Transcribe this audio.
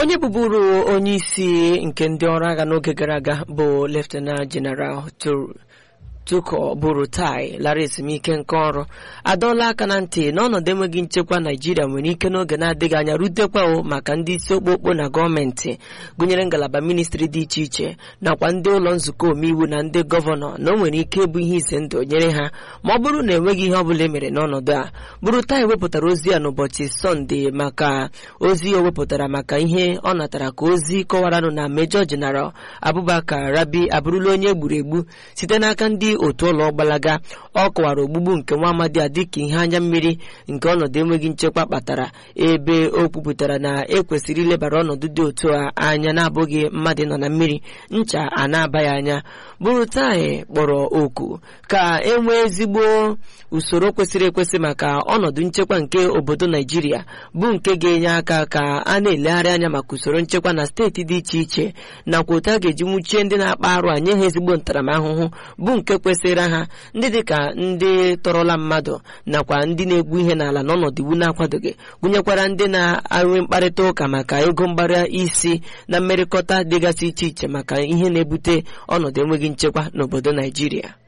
onye bụburu onye isi nke ndị ọrụ agha n'oge gara aga bụ Leftenant General Tuko Buratai lara ezumike nke ọrụ adọọla aka na ntị na ọnọdụ enweghị nchekwa Naijiria nwere ike n'oge na-adịghị anya rutekwa maka ndị isi okpokpo na gọọmenti gụnyere ngalaba ministri dị iche iche nakwa ndị ụlọ nzukọ omeiwu na ndị gọvanọ na o nwere ike ịbụ ihe ize ndụ nyere ha ma ọ bụrụ na enweghị ihe ọ bụla emere n'ọnọdụ a Buratai wepụtara ozi ya n'ụbọchị sọnde maka ozi o wepụtara maka ihe ọ natara ka ozi kọwaranụ na Major General Abubakar Rabi abụrụla onye egburu egbu site n'aka ndị otu ụlọ gbalaga ọ kọwara ogbugbu nke nwa amadi a dịka ihe anya mmiri nke ọnọdụ enweghị nchekwa kpatara ebe o kwupụtara na ekwesịrị ilebara ọnọdụ dị otu a anya na-abụghị mmadụ nọ na mmiri ncha a na-abaghị anya Buratai kpọrọ oku ka e nwee ezigbo usoro kwesịrị ekwesị maka ọnọdụ nchekwa nke obodo Naijiria bụ nke ga-enye aka ka a na-elegharị anya maka usoro nchekwa na steeti dị iche iche nakwa otu a ga-eji nwuchie ndị na-akpa arụ a nye ha ezigbo ntaramahụhụ bụ nke kwesịrị ha ndị dịka ndị tọrọla mmadụ nakwa ndị na-egbu ihe n'ala n'ọnọdụ iwu na-akwadoghị gụnyekwara ndị na-enwe mkparịta ụka maka ego mgbara isi na mmerịkọta dịgasị iche iche maka ihe na-ebute ọnọdụ enweghị nchekwa n'obodo Naijiria